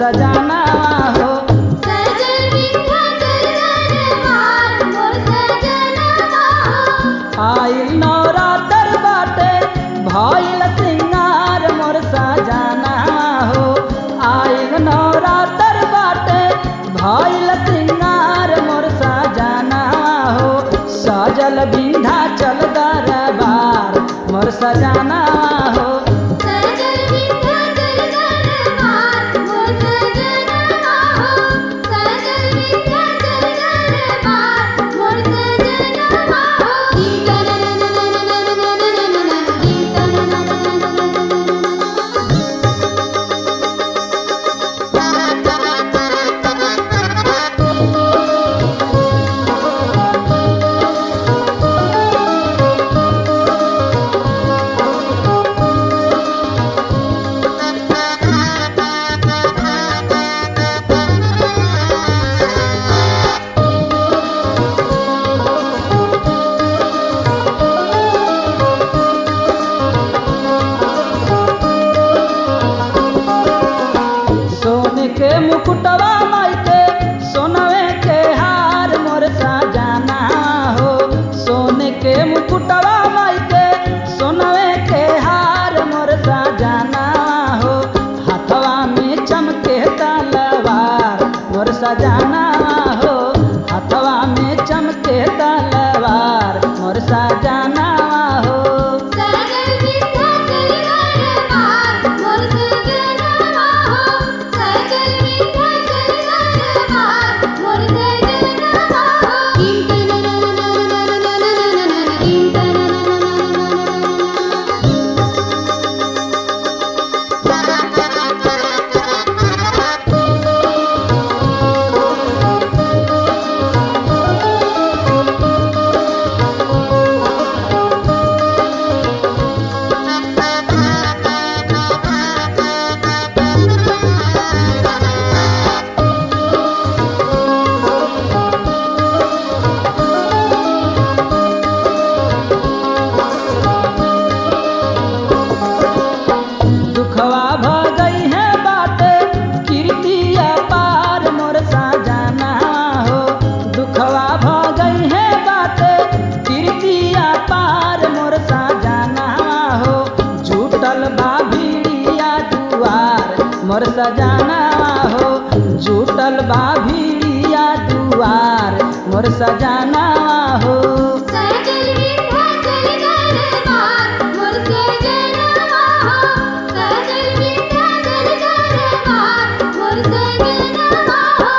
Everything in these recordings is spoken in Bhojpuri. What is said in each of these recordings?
सजाना हो सजल विंध्याचल दरबार मोर सजनवा हो आइल नवरात्र बाटे भइल सिंगार मोर सजाना हो आइल नवरात्र बाटे भइल सिंगार मोर सजाना हो सजल विंध्याचल दरबार मोर सजाना हो सजल विंध्याचल दरबार मोर सजनवा हो सजल विंध्याचल दरबार मोर सजनवा हो सोने के मुकुटवा माई के सोनवे के हार मोर सजाना हो सोने के मुकुटवा माई के सोनवे के हार मोर सजाना हो हाथवा में चमके तलवार मोर सजाना हो हाथवा में चमके तलवार मोर सजाना हो सजल विंध्याचल दरबार मोर सजनवा हो सजल विंध्याचल दरबार मोर सजनवा हो दुखवा भ गई है बाटे कीर्ति अपार मोर सजाना हो दुखवा भ गई है बाटे कीर्ति अपार मोर सजाना हो झूठल बा भीड़िया दुआर मोर सजाना हो झूठल बा भीड़िया दुआर मोर सजाना हो सजल विंध्याचल दरबार मोर सजनवा हो सजल विंध्याचल दरबार मोर सजनवा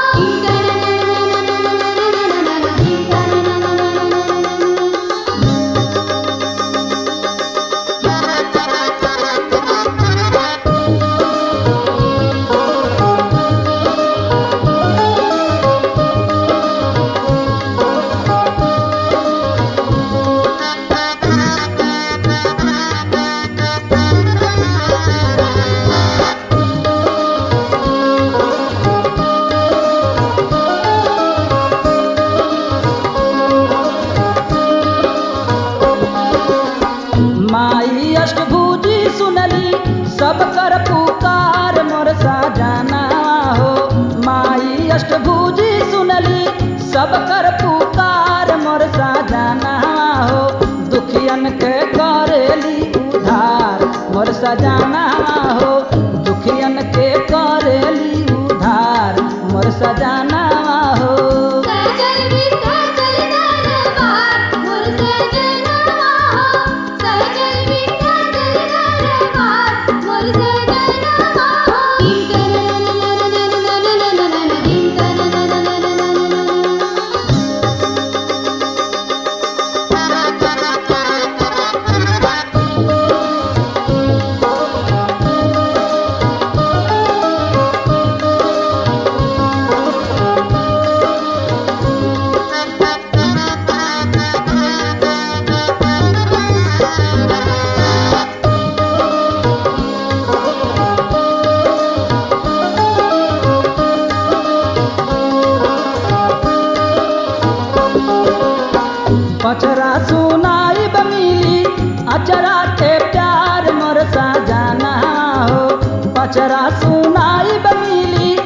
माई अष्टभुजी सुनली सब कर पुकार मोर सजाना हो माई अष्टभुजी सुनली सब कर पुकार मोर सजाना हो दुखियन के करेली उधार मोर सजाना हो दुखियन के करेली उधार मोर सजाना हो सजल विंध्याचल दरबार मोर सजनवा हो सजल विंध्याचल दरबार मोर सजनवा पचरा सुनाई बमिली अचरा के प्यार मोर सजाना हो पचरा सुनाई बमिली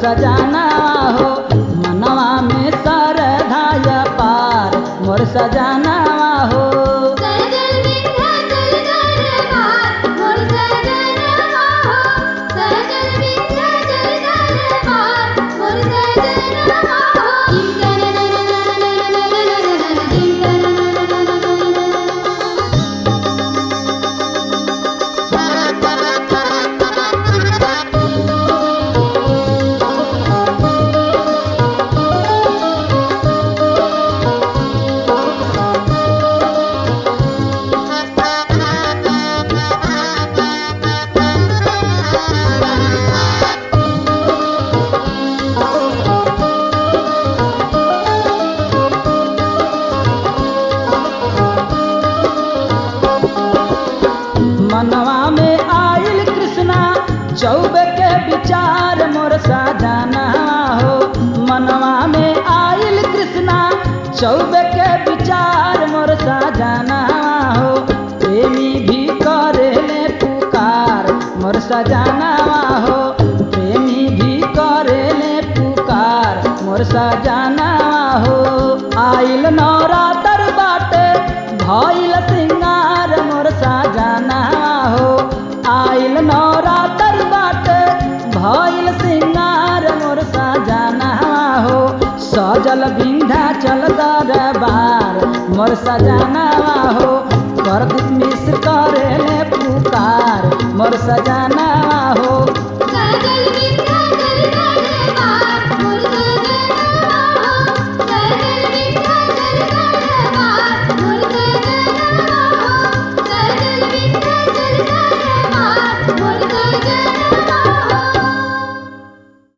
सजाना हो मनवा में सरधाय पार मोर सजाना हो सजल विंध्याचल दरबार मोर सजनवा हो सजल विंध्याचल दरबार मोर सजनवा हो मनवा में आइल कृष्णा चौबे के विचार मोर सजाना हो मनवा में आइल कृष्णा चौबे के विचार मोर सजाना हो प्रेमी भी करेले पुकार मोर सजाना हो प्रेमी भी करेले पुकार मोर सजाना हो आइल नवरातर बाटे भइल सिंगार मोर सजाना हो आइल नवरातर बाटे भइल सिंगार मोर सजाना हो सजल विंध्याचल दरबार मोर सजाना हो प्रदीप मिश्र करेले पुकार मोर सजाना